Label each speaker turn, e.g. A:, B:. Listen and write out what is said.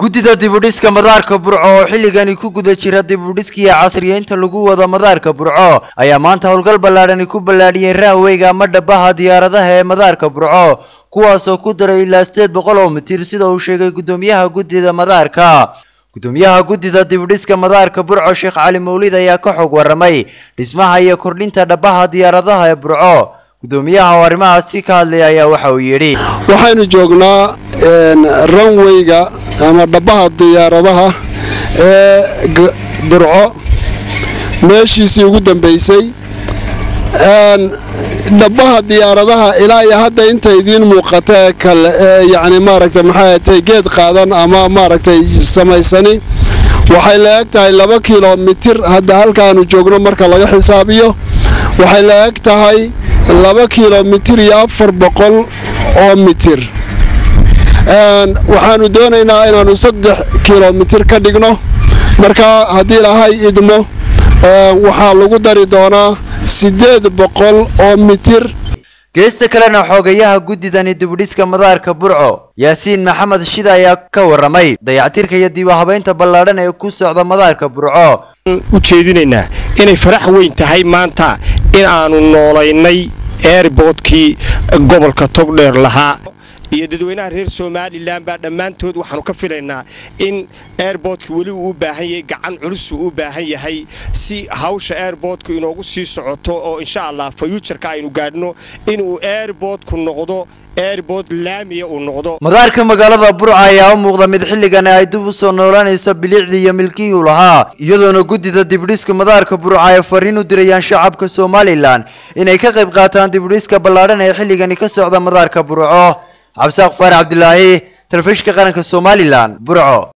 A: guddida dibudhiska madaarka burco oo xilligani ku guda jira dibudhiskiiyo casriyeynta lagu wado madaarka burco ayaa maanta howlgal ballaadhani ku ballaadhiyey raaweyga ama dhabaha diyaaradaha ee madaarka burco kuwaasoo ku daray ilaa sideed boqol oo mitir sida uu sheegay guddoomiyaha guddida madaarka guddoomiyaha guddida dibudhiska madaarka burco sheekh cali mawlid ayaa ka xog warramay dhismaha iyo kordhinta dhabaha diyaaradaha ee burco guddoomiyaha oo arrimahaasi ka hadlaya ayaa waxa uu yidhi
B: waxaynu joognaa ranweyga ama dhabaha diyaaradaha ee burco meeshiisii ugu dambaysay dhabaha diyaaradaha ilaa iyo hadda inta idiin muuqata ee kale ee yacni maaragtay maxay tay geed qaadan ama maaragtay samaysani waxay la eg tahay laba kilomitir hadda halkaanu joogno marka laga xisaabiyo waxay la eg tahay laba kilomitir iyo afar boqol oo mitir waxaanu doonaynaa inaannu saddex kilomitir ka dhigno marka haddii lahay idmo waxaa lagu dari doonaa siddeed boqol oo mitir
A: geesta kalena xoogayaha guddidani dibudhiska madaarka burco yaasiin maxamed shida ayaa ka warramay dayactirka iyo diiwahabaynta ballaadhan ee ku socda madaarka burco
C: u jeedinaynaa inay farax weyn tahay maanta in aanu noolaynay eerboodkii gobolka togdheer lahaa iyo dadweynaha reer somalilan baa dhammaantood waxaanu ka filaynaa in eerboodka weli uu u baahan yahay gacan culus uu u baahan yahay si hawsha eerboodku inoogu sii socoto oo insha allah fayuujarka aynu gaadhno inuu eerboodku noqdo eerbood laamiya uu noqdo
A: madaarka magaalada burca ayaa u muuqda mid xilligani ay dib u soo noolanayso bilicdii iyo milkihii u lahaa iyadoona guddida dibudhiska madaarka burca ay fariin u dirayaan shacabka somalilan inay ka qayb qaataan dibudhiska ballaadhan ee xilligani ka socda madaarka burco cabdisaaq faarax cabdilaahi telefishinka qaranka somalilan burco